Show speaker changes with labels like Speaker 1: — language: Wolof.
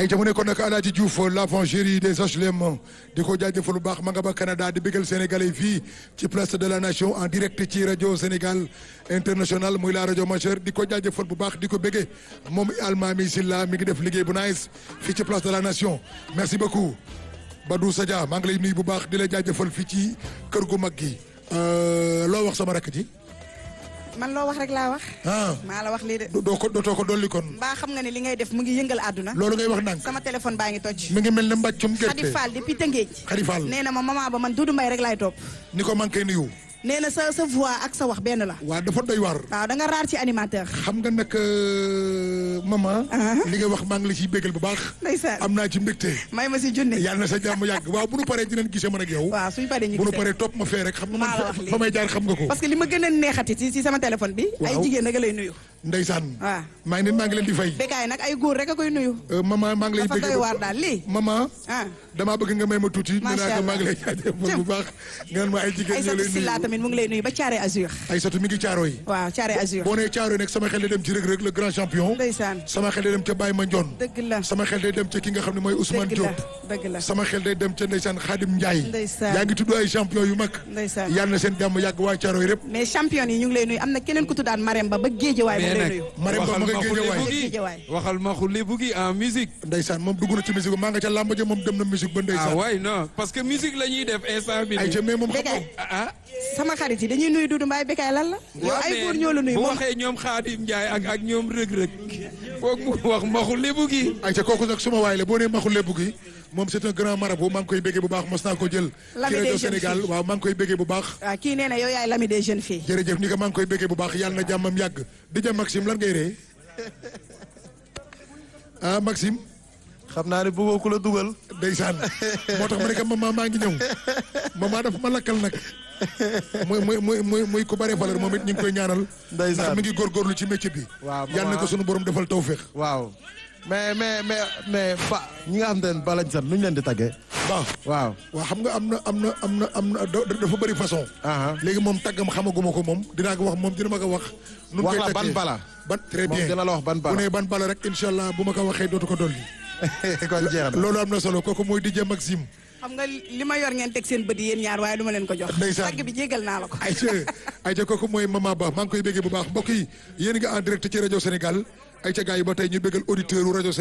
Speaker 1: ay ca mu nekkoon nag Alaaji Diouf l'avant gérie des HLM di ko jaajëfal bu baax ma nga ba Canada di bégal Sénégalais fii ci place de la nation en direct ci rajo Sénégal international muy la rajo majeure di ko jaajëfal bu baax di ko béggee moom Almami Silla mi ngi def liggéey bu nice fii ci place de la nation merci beaucoup Badou Sadia maa ngi lay nuyu bu baax di la jaajëfal fii ci kër gu mag gi loo wax sama rakk ji
Speaker 2: man loo wax rek laa wax.
Speaker 1: ah
Speaker 2: maa la wax lii de.
Speaker 1: doo ko dootoo ko dolli kon
Speaker 2: mbaa xam nga ne li ngay def mu ngi yëngal àdduna.
Speaker 1: loolu ngay wax ndànk
Speaker 2: sama téléphone baa ngi toj.
Speaker 1: mi ngi mel ne mbàccum
Speaker 2: Khady
Speaker 1: gerte
Speaker 2: Fall depuis Tëngéej.
Speaker 1: Khady Fall
Speaker 2: nee na ma maman ba man Doudou Mbaye rek laay topp.
Speaker 1: ni ko manqué nuyu
Speaker 2: nee na sa sa voix ak sa wax benn la.
Speaker 1: waa dafa doy waar
Speaker 2: waaw da nga raar ci animateur.
Speaker 1: xam nga nag maman li nga wax maa ngi la ciy bégal bu baax
Speaker 2: ndeysaan
Speaker 1: am naa ci mbégte
Speaker 2: may ma si junne.
Speaker 1: yàlla na sa jàmm yàgg waaw bu nu paree dinañ gisee man ak yow
Speaker 2: waaw suñ paree ñu
Speaker 1: bu nu
Speaker 2: gisee.
Speaker 1: paree topp ma fee rek xam nga man
Speaker 2: Maa la wax
Speaker 1: fa-
Speaker 2: lii.
Speaker 1: fa may jaar xam nga ko
Speaker 2: parce que li ma gën a neexati ci ci sama téléphone bi. ay
Speaker 1: Waaw.
Speaker 2: jigéen rek a lay nuyu.
Speaker 1: ndeysaan
Speaker 2: waaw
Speaker 1: maa ngi ne maa ngi leen di fay
Speaker 2: Bécaye nag ay góor rek a koy nuyu.
Speaker 1: Euh, maman maa ngi lay
Speaker 2: dafa
Speaker 1: bégal
Speaker 2: doy waar daal lii.
Speaker 1: maman
Speaker 2: ah
Speaker 1: damaa bëgg nga may ma tuuti nee
Speaker 2: Macha
Speaker 1: naa ko
Speaker 2: Allah.
Speaker 1: maa ngi lay jaajëfal bu baax nga naan ma ay jigéen ñoo
Speaker 2: Aïssatou
Speaker 1: lay
Speaker 2: Silla
Speaker 1: nuyu
Speaker 2: tamit mu ngi lay nuyu ba Thiaré Azur.
Speaker 1: Aïssatou mi ngi caaro yi
Speaker 2: waaw Thiaré Azur.
Speaker 1: boo nee caaro yi nag sama xel day dem ci Reug Reug le grand champion
Speaker 2: ndeysaan
Speaker 1: sama xel day dem ca Baye Mandione
Speaker 2: dëgg la.
Speaker 1: sama xel day dem ca ki nga xam ne mooy Ousmane
Speaker 2: dëgg la
Speaker 1: Diop
Speaker 2: dëgg la.
Speaker 1: sama xel day dem ca ndeysaan Khadim Ndiaye
Speaker 2: Ndeysaan.
Speaker 1: yaa ngi tudd ay champion yu mag
Speaker 2: ndeysaan.
Speaker 1: yàlla na seen jàmm yàgg waa Caaroy rëpp
Speaker 2: mais champion yi ñu ngi lay nuyu am na keneen ku tuddaan Marème ba ba Géejawaay mu ngi lay nuyu.
Speaker 1: Marème Ba ma nga Géejawaay
Speaker 2: Géejawaay.
Speaker 3: waxal ma xulli bu gi en musique
Speaker 1: ndeysaan moom dugg na ci musique maa nga ca làmb ja moom dem na musique ba
Speaker 3: ah
Speaker 1: ndeysaan
Speaker 3: waay non parce que musique la ñuy def instant bi
Speaker 1: ay ca
Speaker 3: nii
Speaker 1: mais moom xam
Speaker 2: Bécaye
Speaker 3: ah
Speaker 2: sama xarit yi dañuy nuyu Doudou Mbaye Bécaye lan la. yow ay góor ñoo la nuyu
Speaker 3: bu
Speaker 2: moom
Speaker 3: waxee ñoom Xaadim Njaay ak ak ñoom rëg-rëg foog mu wax ma xulli bu gi
Speaker 1: ay ca kooku nag suma waay la boo nee maxul lépp gi moom c'est un grand marabout maa ngi koy béggee bu baax mos naa ko jël ci
Speaker 2: L'ami des
Speaker 1: rajo
Speaker 2: jeunes
Speaker 1: Sénégal
Speaker 2: filles.
Speaker 1: waaw maa ngi koy béggee bu baax
Speaker 2: waaw kii nee na yow yaay l'ami des jeunes filles.
Speaker 1: jërëjëf ni ko maa ngi koy béggee bu baax yàlla na jàmmam yàgg di ja Maxime lan ngay ree ah Maxime
Speaker 4: xam naa ne bëggoo ku la dugal.
Speaker 1: ndeysaan moo tax ma ne ko maman maa ngi ñëw maman dafa ma lakkal nag muy muy muy muy muy ku bare valeur moom it ñu ngi koy ñaanal.
Speaker 4: Ndeysaan.
Speaker 1: ndax mi ngi góorgóorlu ci métier bi.
Speaker 4: Waaw,
Speaker 1: yàlla na ko
Speaker 4: maman.
Speaker 1: sunu borom defal tawféex.
Speaker 4: waaw mais mais mais mais ba ñi nga xam te ne ba lañ sant nu ñu leen di tàggee.
Speaker 1: waaw
Speaker 4: waaw.
Speaker 1: waaw xam nga am na am na am na am na da- dafa bëri façon.
Speaker 4: aha
Speaker 1: léegi moom tàggam xamaguma ko moom dinaa ko wax moom dina ma ko wax. nu mu
Speaker 4: wax
Speaker 1: koy
Speaker 4: la ban
Speaker 1: taggee.
Speaker 4: bala.
Speaker 1: ban très
Speaker 4: moom
Speaker 1: bien
Speaker 4: dina la wax ban
Speaker 1: bu
Speaker 4: bala.
Speaker 1: nee ban bala rek incha allah bu ma ko waxee dootu ko dolli.
Speaker 4: kon jeex na.
Speaker 1: loolu am na solo kooku mooy DJ Maxime.
Speaker 2: xam nga li ma yor ngeen teg seen bët yi yéen ñaar waaye du ma leen ko jox.
Speaker 1: Ndeysaan.
Speaker 2: tàgg bi jégal naa la ko.
Speaker 1: ayca ayca kooku mooy Mama Ba maa ngi koy béggee bu baax mbokk yi yéen nga en direct ci rajo Sénégal ayca gars yi ba tey ñu béggal auditeur u rajo